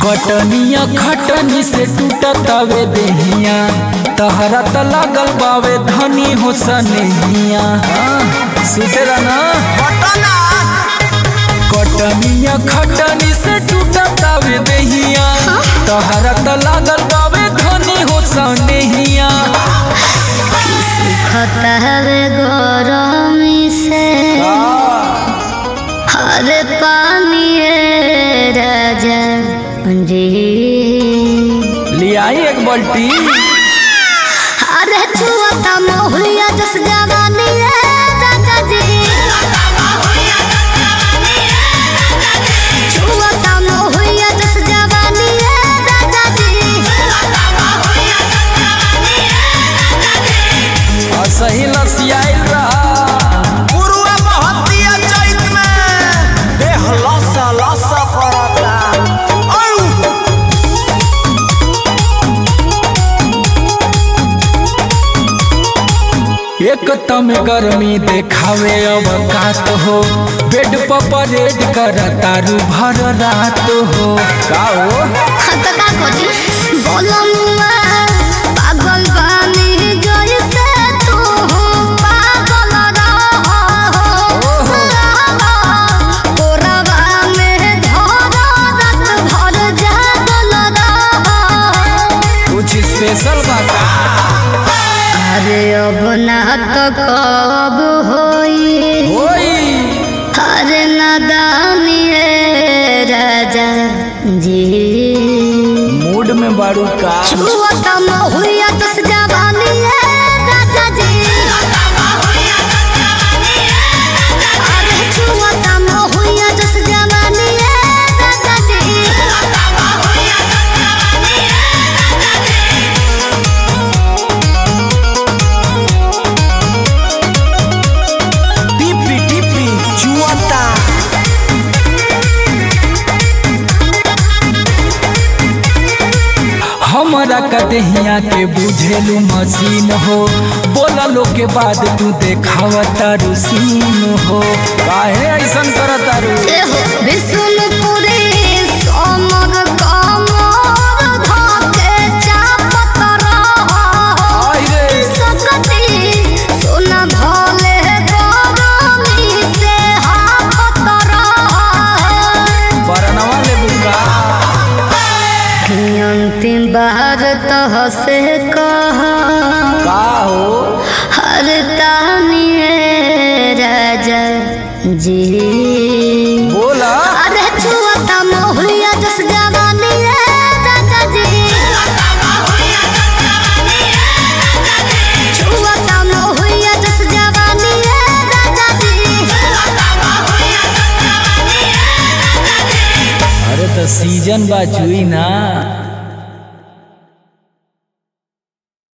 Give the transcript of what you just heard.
कटनिया खटनी से टूटतावे देहिया तहरा त लागल बावे धनी हो सनेहिया सुतेरा ना कटनिया खटनी से टूटतावे देहिया तहरा त लागल बावे धनी हो सनेहिया खतहवे गरमी से हरे पानी राजा जी लियाई एक बाल्टी अरे छुआता मोहलिया जस जवानी है राजा जी छुआता मोहलिया जस जवानी है राजा जी और सही लसियाइल रहा पुरुआ महतिया चैत में देह लसा लसा पड़ता औ एक तम गर्मी देखावे अवकात हो बेड पर परेड कर तारू भर रात हो का हो तो का करी बोलो मुआ पागल बानी जैसे तू पागल रहो कोरबा में धरो रात भर जागल रहो कुछ स्पेशल बात अरे अब ना तो कब होई होई अरे नादानी है राजा जी मूड में बारू का छुआता महुआ दस जवानी है राजा जी अरे छुआता महुआ दस जवानी है राजा जी टिपी टिपी चुआता हमारा कदहिया के बुझेलू मशीन हो बोला लो के बाद तू देखावा तारू सीन हो काहे ऐसन कर तारू एहो विष्णुपुरी सोमर कमर धके चापत रहो आई रे सकती सुन भोले गरमी से हाफत रहो बरनवा ले बुका अंतिम बार तो से कह का हो हर तानी राजा जी बोला अरे छुआता मोहलिया जस जवानी है राजा जी छुआता मोहलिया जस जवानी है राजा जी अरे तो सीजन बा चुई ना